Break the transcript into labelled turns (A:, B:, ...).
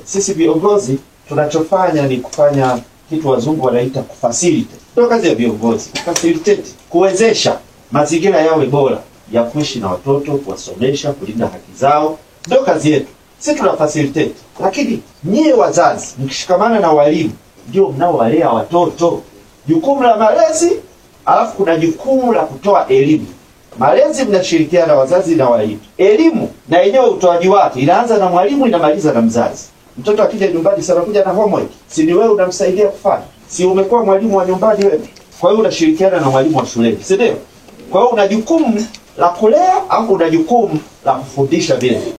A: sisi viongozi tunachofanya ni kufanya kitu wazungu wanaita kufacilitate. Ndio kazi ya viongozi, kufacilitate, kuwezesha mazingira yawe bora ya kuishi na watoto, kuwasomesha, kulinda haki zao. Ndio kazi yetu, sisi tuna facilitate. Lakini nyie wazazi mkishikamana na walimu, ndio mnaowalea watoto. Jukumu la malezi, alafu kuna jukumu la kutoa elimu. Malezi mnashirikiana na wazazi na walimu. Elimu na yenyewe utoaji wake inaanza na mwalimu, inamaliza na mzazi. Mtoto akija nyumbani sana kuja na homework, si ni wewe unamsaidia kufanya? Si umekuwa mwalimu wa nyumbani wewe? Kwa hiyo unashirikiana na mwalimu wa shuleni, si ndio? Kwa hiyo una jukumu la kulea au una jukumu la kufundisha vile.